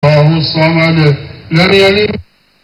الله الصمد لم يلد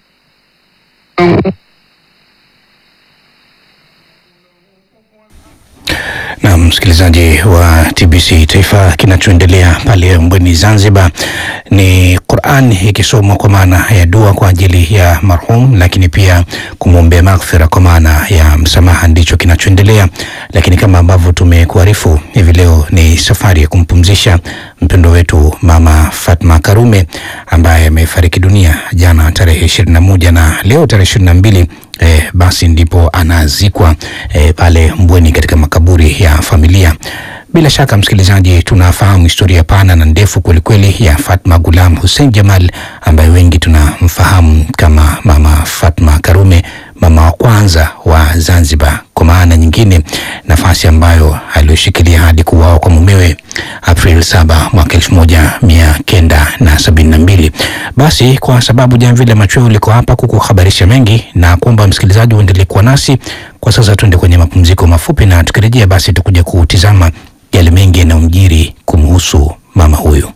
Na msikilizaji wa TBC Taifa, kinachoendelea pale Mbweni Zanzibar ni Qur'an ikisomwa kwa maana ya dua kwa ajili ya marhum, lakini pia kumwombea maghfira kwa maana ya msamaha, ndicho kinachoendelea. Lakini kama ambavyo tumekuarifu hivi leo ni safari ya kumpumzisha mpendo wetu Mama Fatma Karume ambaye amefariki dunia jana tarehe ishirini na moja na leo tarehe ishirini na mbili eh, basi ndipo anazikwa eh, pale Mbweni katika makaburi ya familia. Bila shaka msikilizaji, tunafahamu historia pana na ndefu kwelikweli ya Fatma Gulam Hussein Jamal ambaye wengi tunamfahamu kama Mama Fatma Karume, mama wa kwanza wa Zanzibar, kwa maana nyingine nafasi ambayo aliyoshikilia hadi kuuawa kwa mumewe April 7 mwaka elfu moja mia kenda na sabini na mbili. Basi kwa sababu jamvi la machweo liko hapa kukuhabarisha mengi na kuomba msikilizaji uendelee kuwa nasi kwa sasa. Tuende kwenye mapumziko mafupi, na tukirejea basi tukuja kutizama yale mengi yanayomjiri kumhusu mama huyu.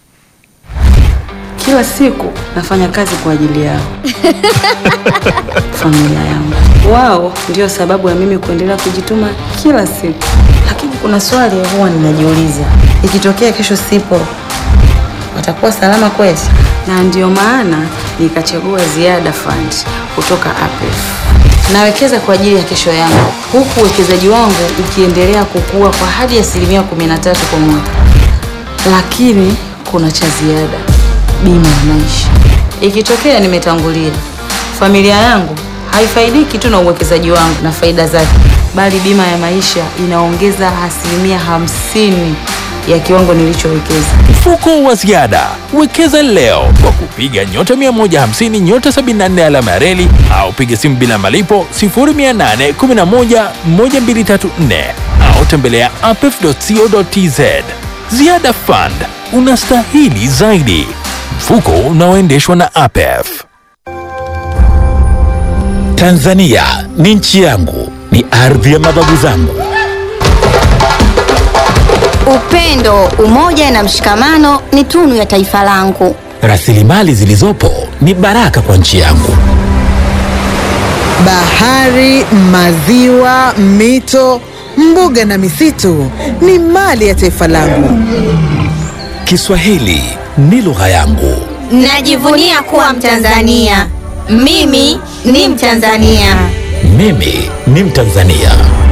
Kila siku nafanya kazi kwa ajili yao, familia yangu. Wao ndio sababu ya mimi kuendelea kujituma kila siku. Lakini kuna swali huwa ninajiuliza, ikitokea kesho sipo, watakuwa salama kweli? Na ndio maana nikachagua Ziada Fund kutoka APF. Nawekeza kwa ajili ya kesho yangu, huku uwekezaji wangu ukiendelea kukua kwa hadi asilimia 13 kwa mwaka. Lakini kuna cha ziada, bima ya maisha. Ikitokea nimetangulia, familia yangu haifaidiki tu na uwekezaji wangu na faida zake, bali bima ya maisha inaongeza asilimia hamsini ya kiwango nilichowekeza. Mfuko wa ziada wekeza leo kwa kupiga nyota 150 nyota 74 alama ya reli au piga simu bila malipo 0811 1234 au tembelea apef.co.tz. Ziada Fund, unastahili zaidi. Mfuko unaoendeshwa na APEF. Tanzania ni nchi yangu, ni ardhi ya mababu zangu. Upendo, umoja na mshikamano ni tunu ya taifa langu. Rasilimali zilizopo ni baraka kwa nchi yangu. Bahari, maziwa, mito, mbuga na misitu ni mali ya taifa langu. Kiswahili ni lugha yangu. Najivunia kuwa Mtanzania. Mimi ni Mtanzania. Mimi ni Mtanzania.